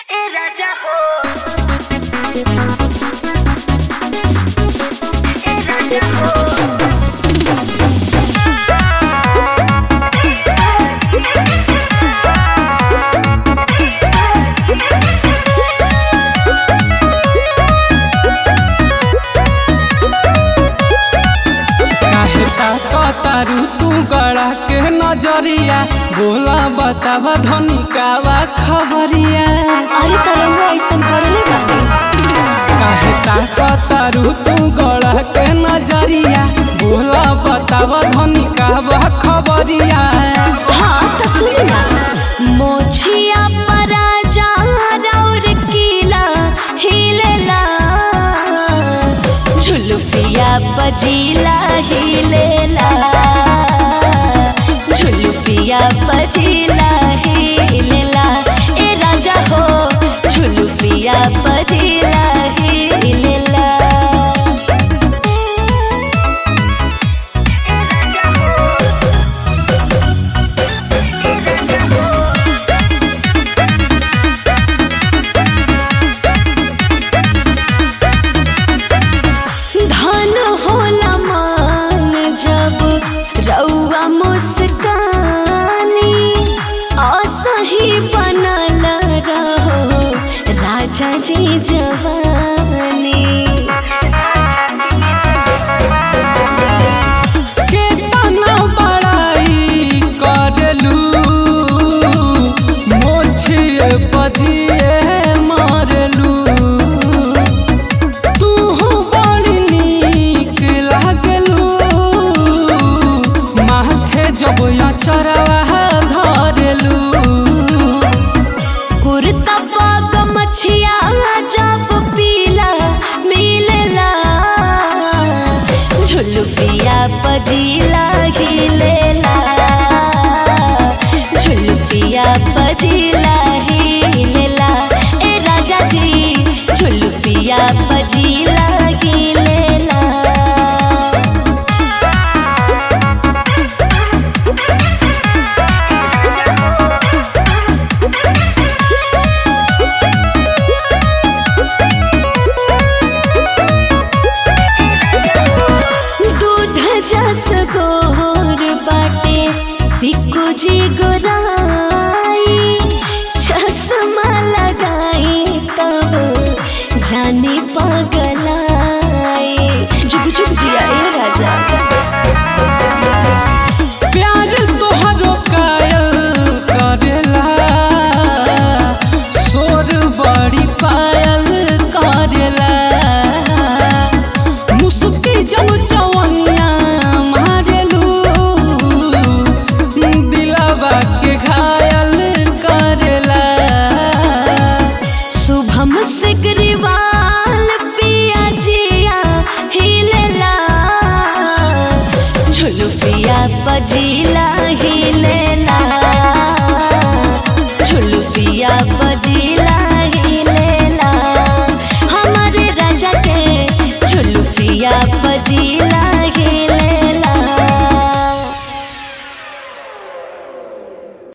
ए राजा हो ए राजा हो काहे ताकतारू तू गड़ा के नजरिया बोला बतावा धनी कावा खबरिया अरे तरंगा ऐसन पड़ले बाटे काहे ताकतारू तू गड़ा के नजरिया बोला बतावा धनी कावा खबरिया हाँ तो सुन ना मोछिया पराजा राउर कीला हिलेला झुलुफिया बजीला हिलेला झुलुफिया बजीला हिलेला ए राजा हो झुलुफिया बजीला हिलेला धन होला मान जब रउआ मुस्कानी असही बनल रहो राजा जी जवानी केतना बड़ाई करलू मोछिए बजिए मारलू तू बड़ी नीक लागलू माथे जब अचरवा धरलू कुर्ता पाग मछिया जब पीला मिलेला झुलुफिया पजीला हिलेला झुलुफिया पजीला